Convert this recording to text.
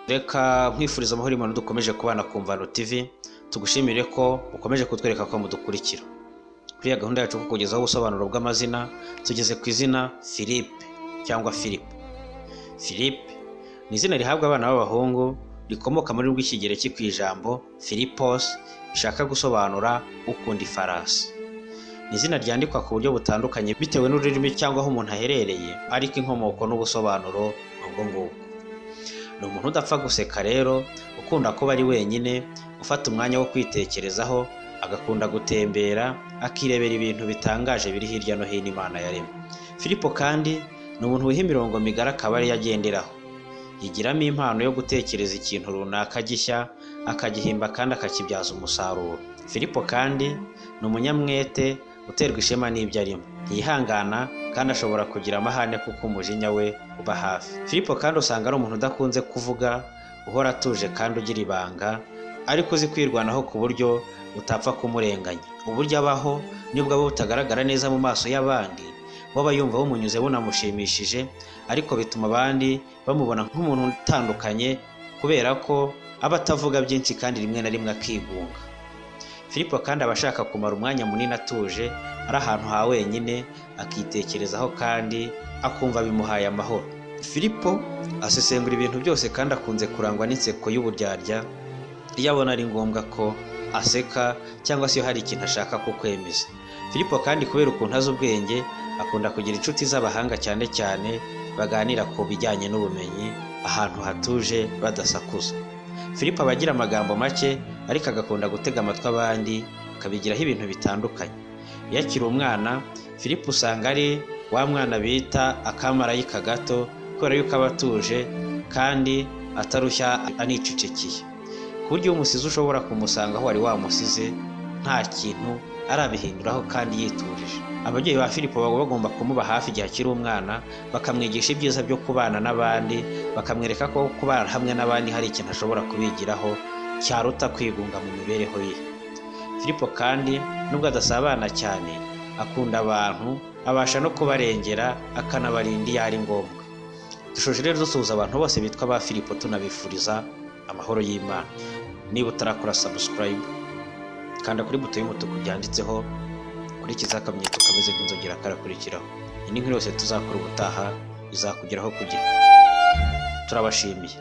reka nkwifuriza amahoro y'imana dukomeje kubana ku mvano tv tugushimire ko ukomeje kutwereka ko mudukurikira kuri iyi gahunda yacu yo kukugezaho ubusobanuro bw'amazina tugeze ku izina philippe cyangwa philippe philippe ni izina rihabwa abana b'abahungu rikomoka muri rw'ikigereki ku ijambo philippos rishaka gusobanura ukunda ifarasi ni izina ryandikwa ku buryo butandukanye bitewe n'ururimi cyangwa aho umuntu aherereye ariko inkomoko n'ubusobanuro ni ubwo ngubwo ni umuntu udapfa guseka rero ukunda kuba ari wenyine ufata umwanya wo kwitekerezaho agakunda gutembera akirebera ibintu bitangaje biri hirya no hino imana yaremye filipo kandi ni umuntu wiha imirongo migari akaba ariyo agenderaho yigiramo impano yo gutekereza ikintu runaka gishya akagihimba kandi akakibyaza umusaruro filipo kandi ni umunyamwete uterwa ishema n'ibyo arimo yihangana kandi ashobora kugira amahane kuko umujinya we uba hafi filipo kandi usanga ari umuntu udakunze kuvuga uhora atuje kandi ugira ibanga ariko uzi kwirwanaho ku buryo utapfa kumurenganya uburyo abaho nubwo aba butagaragara neza mu maso y'abandi waba yumva bumunyuze bunamushimishije ariko bituma abandi bamubona nk'umuntu utandukanye kubera ko aba atavuga byinshi kandi rimwe na rimwe akigunga filipo kandi aba ashaka kumara umwanya munini atuje ari ahantu ha wenyine akitekerezaho kandi akumva bimuhaye amahoro filipo asesengura ibintu byose kandi akunze kurangwa n'inseko y'uburyarya iyo abona ari ngombwa ko aseka cyangwa se iyo hari ikintu ashaka kukwemeza filipo kandi kubera ukuntu azi ubwenge akunda kugira inshuti z'abahanga cyane cyane baganira ku bijyanye n'ubumenyi ahantu hatuje badasakuza filipo aba agira amagambo make ariko agakunda gutega amatwi abandi akabigiraho ibintu bitandukanye iyo akiri umwana filipo usanga ari wa mwana bita akamarayika gato kubera yuko aba atuje kandi atarushya anicecekeye ku buryo iyo umusizi ushobora kumusanga aho wari wamusize nta kintu arabihinduraho kandi yitujije ababyeyi ba filipo baba bagomba kumuba hafi igihe akiri umwana bakamwigisha ibyiza byo kubana n'abandi bakamwereka ko kubana hamwe n'abandi hari ikintu ashobora kubigiraho cyaruta kwigunga mu mibereho ye filipo kandi nubwo adasabana cyane akunda abantu abasha no kubarengera akanabarinda iyo ari ngombwa dushoje rero dusuhuza abantu bose bitwa ba filipo tunabifuriza amahoro y'imana niba utarakora sabusikarayibu kanda kuri buto y'umutuku byanditseho kurikiza akamenyetso kameze nk'inzogera karakurikiraho iyi ni nkuru yose tuzakora ubutaha izakugeraho ku gihe turabashimiye